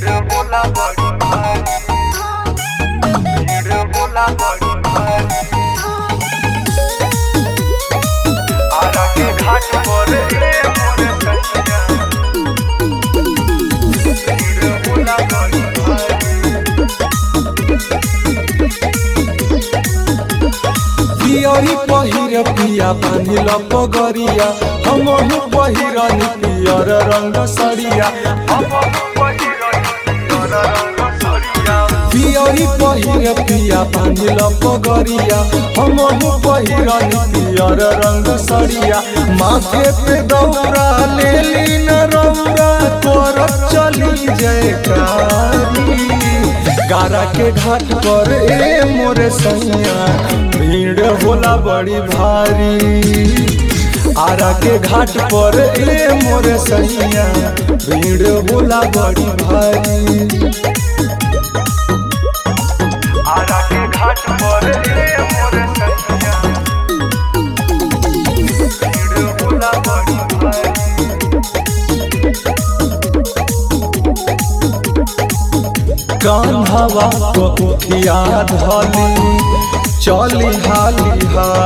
भीड़ होला बड़ी भारी भीड़ होला बड़ी भारी आरा के घाट पर ए मोर कन्या भीड़ होला बड़ी भारी पियरी पहिर पिया बांधिल पगरिया हमहु पहिरन पियर रंग सरिया हम पहिरनी पियर रंग सरिया पियरी पहिर पिया बांधिल पगरिया हमहु पहिरन पियर रंग सरिया माथे पे दौरा लेली न रौरा तोर चली जयकारी गारा के घाट पर ए मोरे सैया भीड़ होला बड़ी भारी आरा के घाट पर ए मोरे सैया भीड़ होला बड़ी भारी आरा के घाट पर ए मोर कन्या भीड़ होला बड़ी भारी कान्हवा कोठिया धली चली हाली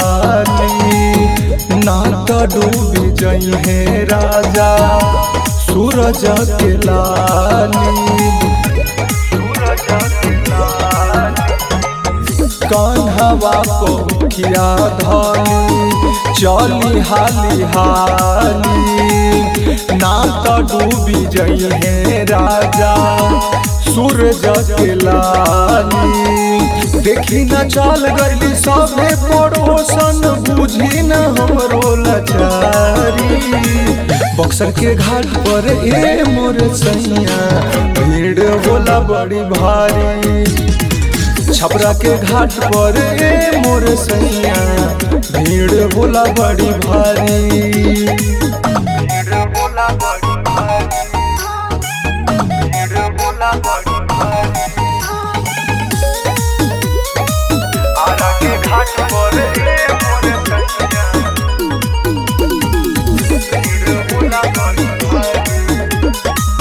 हाली ना तो डूबी जइहे राजा सूरज के लाली सूरज के लाल कान्हवा कोठिया धली चली हाली हाली ना तो डूबी जइहे राजा सूरज के लाली देखी न चल गई सबे पड़ोसन बुझी न हमरो लाचारी बक्सर के घाट पर ए मोर सैया भीड़ होला बड़ी भारी छपरा के घाट पर ए मोर सैया भीड़ होला बड़ी भारी भीड़ होला बड़ी भारी भीड़ होला बड़ी भारी आरा के घाट पर ए मोर कन्या भीड़ होला बड़ी भारी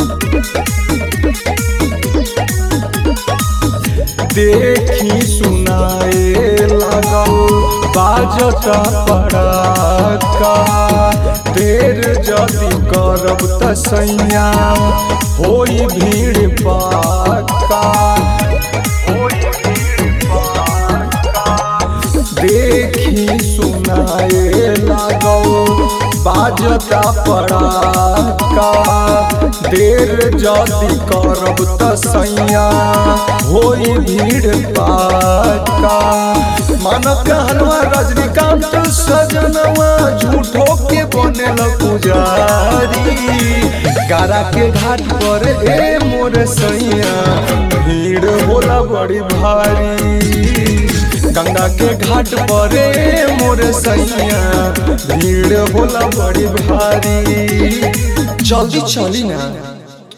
देखी सुनाए लागल बाजत पड़ाका देर जदि करब त सैया होई भीड़ पाका होई भीड़ पाका देखी सुनाए लागल बाजता पड़ाका देर जदि करब त सैया होई भीड़ पाका मन कहलवा रजनीकांत सजनवा झूठो के बनेल पुजारी गारा के घाट पर ए मोर सैया भीड़ होला बड़ी भारी गंगा के घाट पर ए मोर सैया भीड़ होला बड़ी भारी जल्दी चली ना